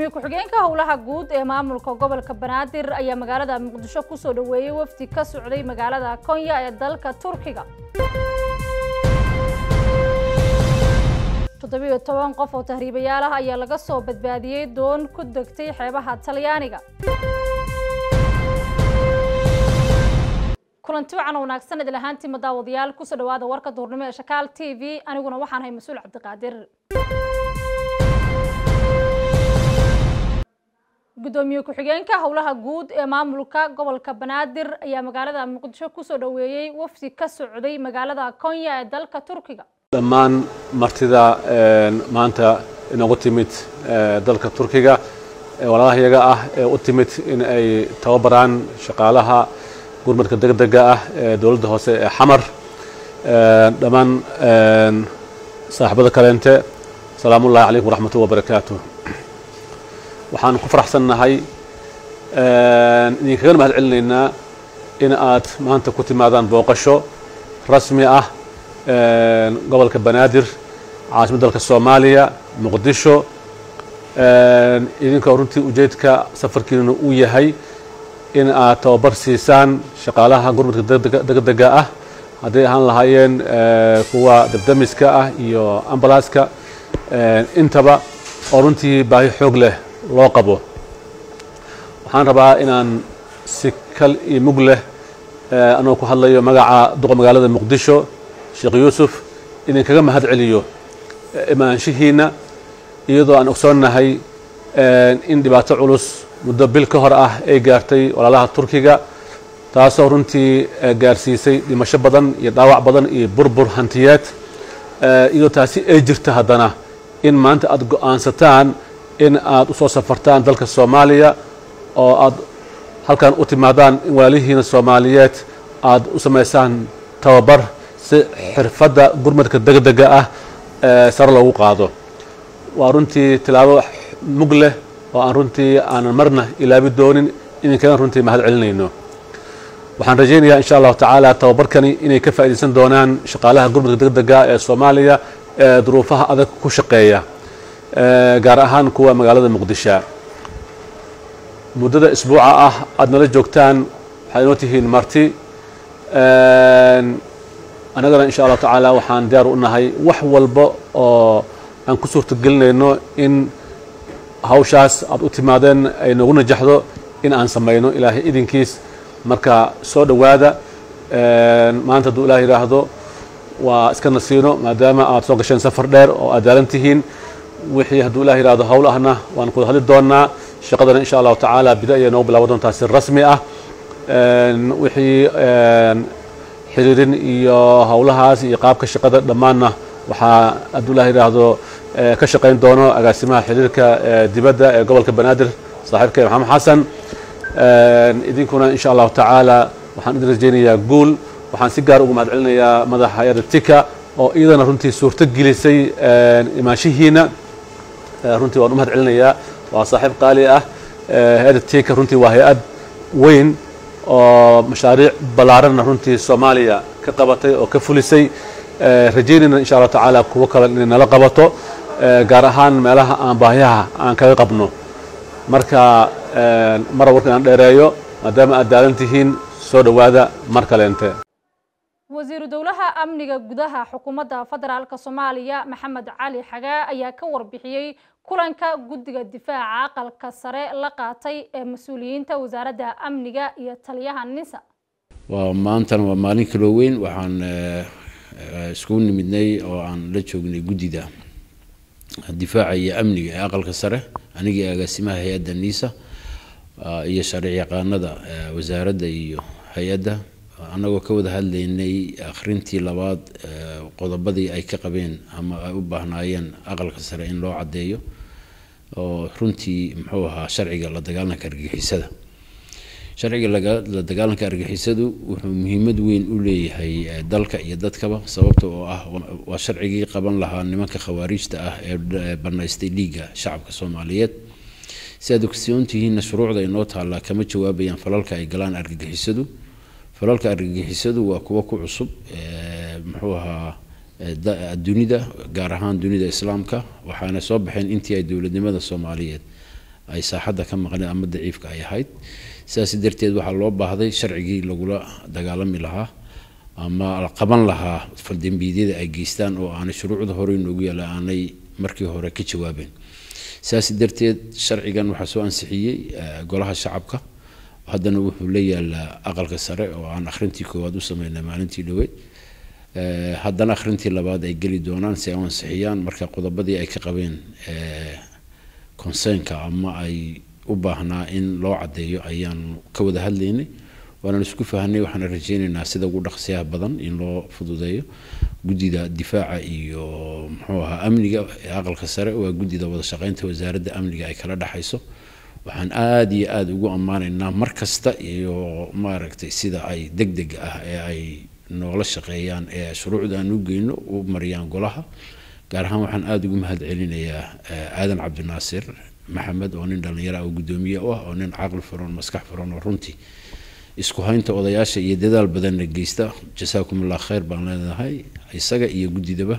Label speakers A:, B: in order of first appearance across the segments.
A: gudoomiye ku-xigeenka howlaha guud ee maamulka gobolka banaadir ayaa magaalada muqdisho kusoo dhaweeyey wafdi ka socday magaalada konya ee dalka turkiga toddobiyo toban qof oo tahriibayaal ah ayaa laga soo badbaadiyey doon ku degtay xeebaha talyaaniga kulanti wacan oo wanaagsan idil ahaantii madaawadayaal kusoo dhawaada warka duurnimo ee shakaal t v aniguna waxaan hay mas-uul cabdiqaadir gudoomiye ku-xigeenka howlaha guud ee maamulka gobolka banaadir ayaa magaalada muqdisho kusoo dhaweeyey wafdi ka socday magaalada konya ee dalka turkiga
B: dhammaan martida maanta inoogu timid dalka turkiga walaalahayaga ah ee u timid in ay tababaraan shaqaalaha gurmadka degdega ah ee dowladda hoose ee xamar dhammaan saaxiibada kaleente salaamu ullahi calaykum waraxmatullahi wabarakaatu waxaan ku faraxsannahay idinkaga mahad celinaynaa in aad maanta ku timaadaan booqasho rasmi ah gobolka banaadir caasimadda dalka soomaaliya muqdisho idinkoo runtii ujeedka safarkiina uu yahay in aad tababar siisaan shaqaalaha gurmadka degdega ah hadday ahaan lahaayeen kuwa dabdamiska ah iyo ambalaaska intaba oo runtii baahi xoog leh loo qabo waxaan rabaa inaan si kal iyo mug leh anoo ku hadlayo magaca duqa magaalada muqdisho sheekh yuusuf idinkaga mahad celiyo imaanshihiina iyadoo aan ogsoonnahay in dhibaato culus muddo bil ka hor ah ay gaartay walaalaha turkiga taasoo runtii gaarsiisay dhimasho badan iyo dhaawac badan iyo burbur hantiyeed iyadoo taasi ay jirta haddana in maanta aad go-aansataan in aad u soo safartaan dalka soomaaliya oo aad halkan u timaadaan in walaalihiina soomaaliyeed aad u samaysaan tababar si xirfadda gurmadka degdega ah sare loogu qaado waa runtii tilaabo mug leh oo aan runtii aanan marna ilaabi doonin idinkaga runtii mahad celinayno waxaan rajaynayaa insha allahu tacaala tababarkani inay ka faa'iidaysan doonaan shaqaalaha gurmadka degdega ee soomaaliya ee duruufaha adag ku shaqeeya gaar ahaan kuwa magaalada muqdisho muddada isbuuca ah aad nala joogtaan waxaad inoo tihiin marti annagana insha allahu tacaala waxaan diyaar u nahay wax walba oo aan ku suurtagelinayno in hawshaas aad u timaadeen ay noogu najaxdo in aan samayno ilaahay idinkiis marka soo dhowaada maanta hadduu ilaah yidhaahdo waa iska nasiino maadaama aad soo gasheen safar dheer oo aad daalan tihiin wixii hadduu ilah yidhahdo hawl ahna waan kuwada hadli doonaa shaqadana insha allahu tacaala bida ayay noogu bilaaban doontaa si rasmi ah wixii xiriirin iyo howlahaas iyo qaabka shaqada dhammaanna waxaa hadduu ilah yidhaahdo ka shaqayn doono agaasimaha xiriirka dibadda ee gobolka banaadir saaxiibkay maxamed xasan idinkuna insha allahu tacaala waxaan idin rajaynayaa guul waxaan si gaar ugu mahad celinayaa madaxa hay-adda tika oo iyadana runtii suurto gelisay imaanshihiina runtii waan u mahad celinayaa waa saaxiib qaali ah hay-adda tika runtii waa hay-ad weyn oo mashaariic ballaaranna runtii soomaaliya ka qabatay oo ka fulisay rajaynayna insha allahu tacaala kuwo kale inay nala qabato gaar ahaan meelaha aan baahyaha aan kaga qabno marka mara warka inaan dheereeyo maadaama aad daalan tihiin soo dhowaada mar kaleente
A: wasiiru dowlaha amniga gudaha xukuumadda federaalk soomaaliya maxamed cali xagaa ayaa ka warbixiyey kulanka guddiga difaaca aqalka sare la qaatay ee mas-uuliyiinta wasaaradda amniga iyo taliyaha nisa
C: waa maantana waa maalin kaloo weyn waxaan iskugu nimidnay oo aan la joognay guddida difaaca iyo amniga ee aqalka sare anigii agaasimaha hay-adda nisa iyo sharci yaqaanada wasaaradda iyo hay-adda annagoo ka wada hadlaynay akhrintii labaad qodobadii ay ka qabeen ama ay u baahnaayeen aqalka sare in loo caddeeyo oo runtii muxuu ahaa sharciga la dagaalanka argixisada sharciga la dagaalanka argixisadu wuxuu muhiimad weyn u leeyahay dalka iyo dadkaba sababta oo ah waa sharcigii qaban lahaa nimanka khawaariijta ah ee banaystay dhiigga shacabka soomaaliyeed si aad ogsoon tihiinna shuruucda inoo taallaa kama jawaabayaan falalka ay galaan argagixisadu falalka argagixisadu waa kuwo ku cusub muxuu ahaa dunida gaar ahaan dunida islaamka waxaana soo baxeen intii ay dowladnimada soomaaliyeed ay saaxadda ka maqleen ama daciifka ay ahayd sidaas darteed waxaa loo baahday sharcigii lagula dagaalami lahaa ama la qaban lahaa faldembiidyada ay geystaan oo aanay shuruucda hore inoogu yaala aanay markii hore ka jawaabeen sidaas darteed sharcigan waxaa soo ansixiyey golaha shacabka haddana wuxuu la yaalaa aqalka sare oo aan akhrintii koowaad u sameynay maalintii dhaweyd haddana akhrintii labaad ay geli doonaan si ay u ansixiyaan marka qodobadii ay ka qabeen consernka ama ay u baahnaa in loo caddeeyo ayaan ka wada hadlaynay waanaan isku fahanay waxaana rajeynaynaa sida ugu dhaqsiyaha badan in loo fududeeyo guddida difaaca iyo muxuu ahaa amniga ee aqalka sare waa guddida wada shaqeynta wasaaradda amniga ay kala dhexayso waxaan aada iyo aada ugu ammaanaynaa mar kasta iyo maaragtay sida ay deg deg ah ee ay noola shaqeeyaan ee shuruucda aan u geyno u mariyaan golaha gaar ahaan waxaan aada ugu mahad celinayaa aadan cabdinaasir maxamed oo nin dhallinyaro ah oo guddoomiye u ah oo nin caqli furan maskax furan oo runtii isku haynta odayaasha iyo dadaal badanna geysta jasaakumullah khayr baan leenahay isaga iyo guddidaba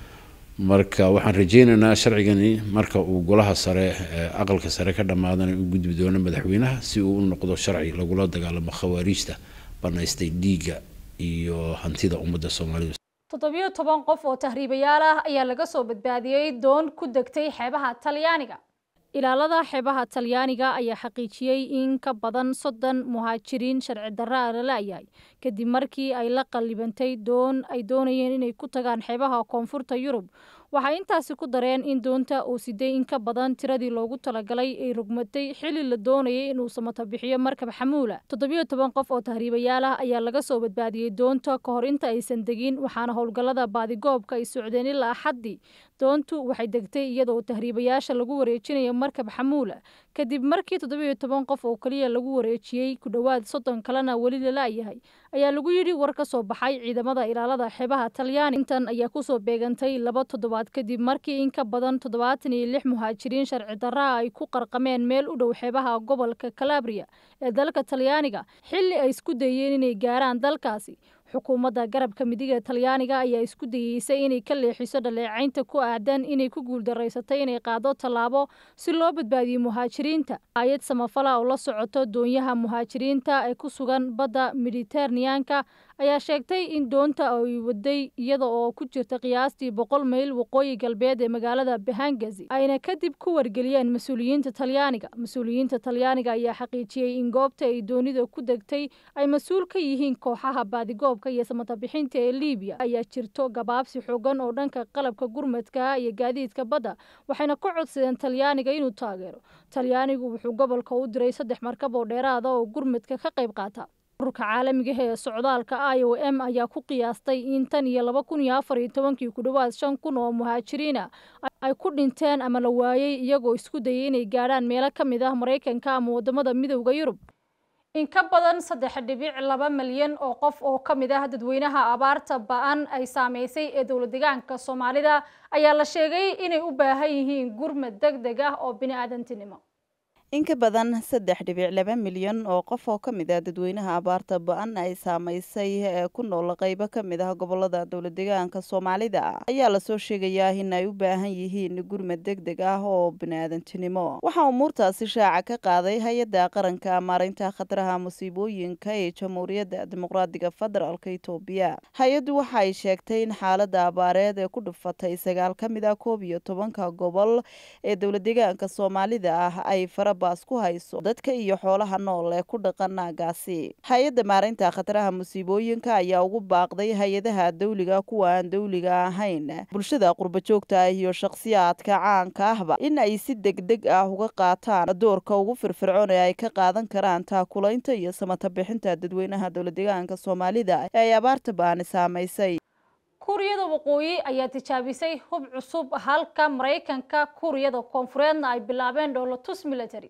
C: marka waxaan rajeynaynaa sharcigani marka uu golaha sare aqalka sare ka dhammaadana u gudbi doono madaxweynaha si uu u noqdo sharci lagula dagaalamo khawaariijta banaystay dhiigga iyo hantida ummadda soomaalida
A: toddobiyo toban qof oo tahriibayaal ah ayaa laga soo badbaadiyey doon ku degtay xeebaha talyaaniga ilaalada xeebaha talyaaniga ayaa xaqiijiyey in ka badan soddon muhaajiriin sharci darra a la la'yahay kadib markii ay la qallibantay doon ay doonayeen inay ku tagaan xeebaha koonfurta yurub waxay intaasi ku dareen in doonta uu siday in ka badan tiradii loogu talagalay ay rogmatay xilli la doonayay inuu samata bixiyo markab xamuula toddobiyo toban qof oo tahriibayaal ah ayaa laga soo badbaadiyey doonta ka hor inta aysan degin waxaana howlgallada baadigoobka ay socdeen ilaa axaddii doontu waxay degtay iyadoo tahriibayaasha lagu wareejinayo markab xamuula kadib markii toddobiyo toban qof oo keliya lagu wareejiyey ku dhowaad soddon kalena weli la la'yahay ayaa lagu yidhi war ka soo baxay ciidamada ilaalada xeebaha talyaani intan ayaa kusoo beegantay laba toddobaad kadib markii in ka badan toddobaatan iyo lix muhaajiriin sharci darraha ay ku qarqameen meel u dhow xeebaha gobolka calabria ee dalka talyaaniga xilli ay isku dayeen inay gaaraan dalkaasi xukuumadda garabka midiga talyaaniga ayaa isku dayeysay inay ka leexiso dhaleecaynta ku aadan inay ku guuldaraysatay inay qaado tallaabo si loo badbaadiyo muhaajiriinta hay-ad samafala oo la socoto doonyaha muhaajiriinta ee ku sugan badda mediteraneanka ayaa sheegtay in doonta ay waday iyada oo ku jirta qiyaastii boqol mayl waqooyi galbeed ee magaalada bahangazi ayna kadib ku wargeliyeen mas-uuliyiinta talyaaniga mas-uuliyiinta talyaaniga ayaa xaqiijiyey in goobta ay doonida ku degtay ay mas-uul ka yihiin kooxaha baadigoobka iyo samatabixinta ee liibiya ayaa jirto gabaabsi xoogan oo dhanka qalabka gurmadka iyo gaadiidka badda waxayna ka codsadeen talyaaniga inuu taageero talyaanigu wuxuu gobolka u diray saddex markab oo dheeraada oo gurmadka ka qayb qaata ururka caalamiga ee socdaalka i o m ayaa ku qiyaastay in tan iyo laba kun iyo afar iyo tobankii ku dhowaad shan kun oo muhaajiriina ay ku dhinteen ama la waayey iyagoo isku dayay inay gaadhaan meelo ka mid ah maraykanka ama waddamada midowda yurub in ka badan saddex dhibic laba milyan oo qof oo ka mid ah dadweynaha abaarta ba-an ay saameysay ee dowlad deegaanka soomaalida ayaa la sheegay inay u baahan yihiin gurmad deg deg ah oo bini-aadantinimo
D: in ka badan saddex dhibic laba milyan oo qof oo ka mid ah dadweynaha abaarta ba-an ay saamaysay ee ku nool qaybo ka mid ah gobolada dowlad deegaanka soomaalida ayaa lasoo sheegayaa in ay u baahan yihiin gurmad deg deg ah oo bini-aadantinimo waxaa umuurtaasi shaaca ka qaaday hay-adda qaranka maareynta khataraha musiibooyinka ee jamhuuriyadda dimuqraadiga federaalk itoobiya hay-addu waxa ay sheegtay in xaalada abaareed ee ku dhufatay sagaal ka mid ah koob iyo tobanka gobol ee dowlad deegaanka soomaalida ah ay fara ku hayso dadka iyo xoolaha nool ee ku dhaqan naagaasi hay-adda maareynta khataraha musiibooyinka ayaa ugu baaqday hay-adaha dawliga kuwa aan dawliga ahayn bulshada qurbajoogta ah iyo shakhsiyaadka caanka ahba in ay si deg deg ah uga qaataan doorka ugu firfircoon ee ay ka qaadan karaan taakulaynta iyo samata bixinta dadweynaha dowlad deegaanka soomaalida ee ay abaarta baani saamaysay
A: kuuriyada waqooyi ayaa tijaabisay hub cusub halka maraykanka kuuriyada koonfureedna ay bilaabeen dhoolatus military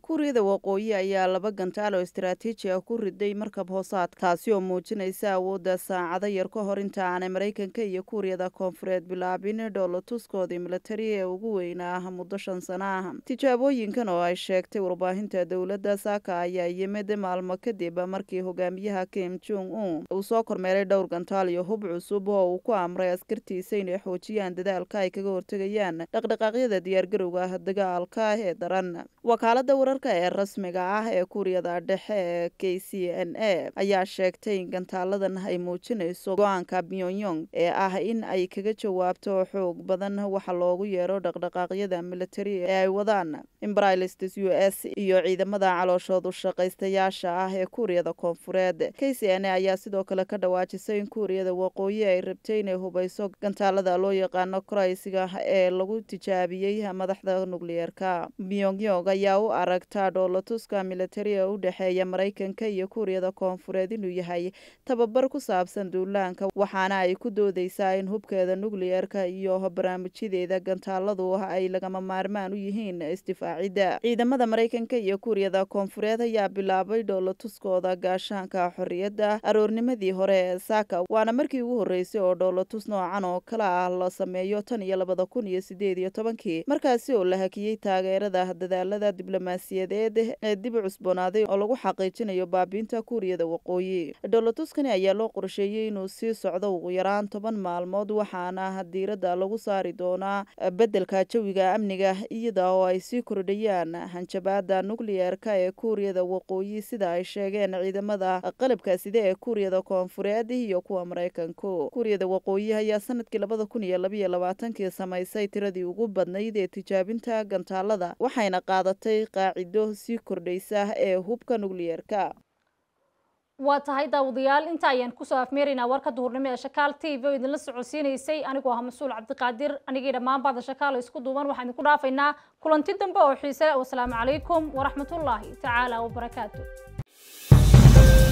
D: kuuriyada waqooyi ayaa laba gantaal oo istaraatiiji ah ku riday markab hoosaad taasi oo muujinaysa awoodda saacado yar ka hor inta aanay maraykanka iyo kuuriyada koonfureed bilaabin dhoolatuskoodii militari ee ugu weynaa muddo shan sano ah tijaabooyinkan oo ay sheegtay warbaahinta dowladda saaka ayaa yimid maalmo kadib markii hogaamiyaha kim jong un uu soo kormeeray dhowr gantaal iyo hub cusub oo uu ku amray askartiisa inay xoojiyaan dadaalka ay kaga hortegayaan dhaqdhaqaaqyada diyaargarowga dagaalka ee daran wakaalada wararka ee rasmiga ah ee kuuriyada dhexe ee k c n a ayaa sheegtay in gantaaladan ay muujinayso go-aanka pyongyong ee ah in ay kaga jawaabto xoog badan waxa loogu yeero dhaqdhaqaaqyada militari ee ay wadaan imbrilistes u s iyo ciidamada calooshoodu shaqaystayaasha ah ee kuuriyada koonfureed k c n a ayaa sidoo kale ka dhawaajisay in kuuriyada waqooyi ay rabtay inay hubayso gantaalada loo yaqaano koraysiga ee lagu tijaabiyey madaxda nukliyeerka pyongyong ayaa u aragtaa dhoolatuska militari ee u dhexeeya maraykanka iyo kuuriyada koonfureed inuu yahay tababar ku saabsan duulaanka waxaana ay ku doodeysaa in hubkeeda nukliyeerka iyo barnaamijyadeeda gantaaladu ay lagama maarmaan u yihiin isdifaacidda ciidamada maraykanka iyo kuuriyada koonfureed ayaa bilaabay dhoolatuskooda gaashaanka xorriyadda aroornimadii hore ee saaka waana markii ugu horreysay oo dhoolatus noocan oo kale ah la sameeyo tan iyo labada kun iyo sideed iyo tobankii markaasi oo la hakiyey taageerada dadaalada diblomaasiyadeed ee dib u cusboonaaday oo lagu xaqiijinayo baabiinta kuuriyada waqooyi dhoolatuskani ayaa loo qorsheeyey inuu sii socdo ugu yaraan toban maalmood waxaana diiradda lagu saari doonaa beddelka jawiga amniga iyada oo ay sii kordhayaan hanjabaada nukliyeerka ee kuuriyada waqooyi sida ay sheegeen ciidamada qalabka side ee kuuriyada koonfureed iyo kuwa maraykanku kuuriyada waqooyi ayaa sanadkii labada kun iyo labaiyo labaatankii samaysay tiradii ugu badnayd ee tijaabinta gantaalada waxayna qaadatay qaacido sii kordhaysa ee hubka nukliyeerka
A: waa tahay daawadayaal inta ayaan kusoo afmeeraynaa warka duhurnimo ee shakaal t v oo idinla socodsiinaysay anigoo ah mas-uul cabdiqaadir anigii dhammaan baada shakaal isku duuban waxaan idinku dhaafaynaa kulanti dambe oo xiise wasalaamu calaykum waraxmatullaahi tacaala wabarakaatu